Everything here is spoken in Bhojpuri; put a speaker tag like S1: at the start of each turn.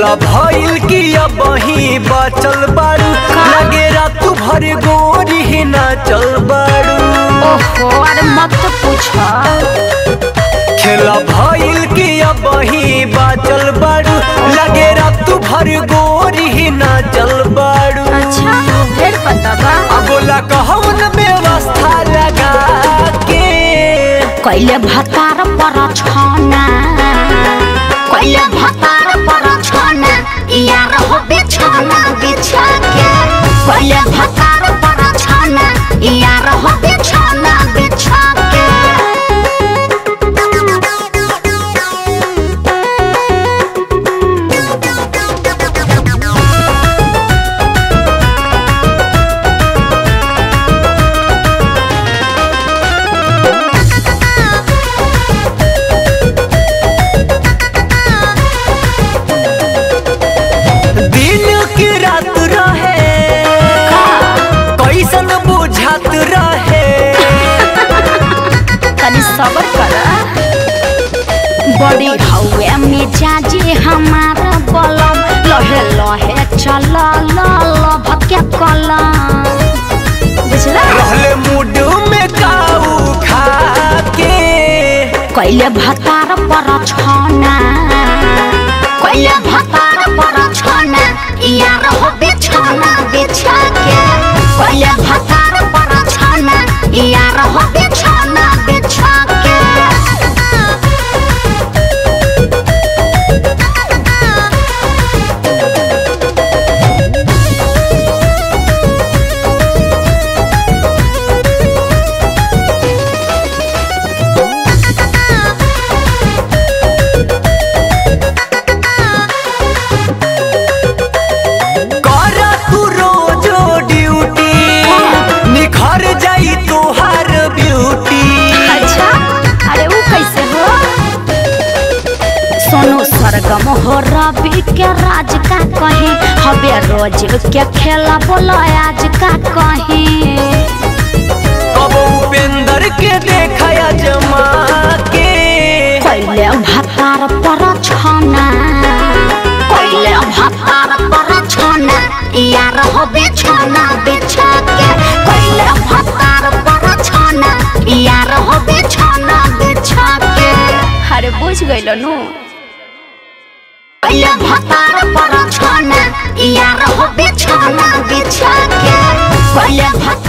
S1: खेला भइल की अब ही बचल बारू लगे रात भर गोरी ही ना चल बारू
S2: ओहो अरे मत पूछ
S1: खेला भइल की अब ही बचल बारू लगे रात भर गोरी ही ना चल बारू
S2: अच्छा फिर पता बा
S1: अब बोला कहून व्यवस्था लगा के
S2: कैले भतार पर छना कैले भतार पर छना यार हो बिछाना बिछा के कैले भतार पर छना यार हो बिछाना बिछा के
S1: दिन की रात रहे कैसन बुझात रहे
S2: तनी सबर कर बड़ी हवे मिजाजी हमार बलम लहे लहे चल ल भके कलम बुझला
S1: रहले मूड में काऊ खा के
S2: कैले भतार पर छना कैले भतार पर छना यार हो बिछाना बिछा के कैले भतार पर छना यार हो बिछाना बिछा के
S1: कर तू रोजो ड्यूटी निखर जाई तोहार ब्यूटी
S2: अच्छा अरे वो कैसे हो सोनू सरगम हो रवि के राज का कहीं हबे रोज के खेला बोलो आज का कहीं
S1: अब उपेंद्र के देखा जमा के
S2: कैले भतार पर छना कैले भतार पर छना यार हो बिछाना बिछा के कैले भतार पर छना यार हो बिछाना बिछा के अरे बुझ गइल नु कैले भतार पर छना यार हो बिछाना बिछा के कैले भतार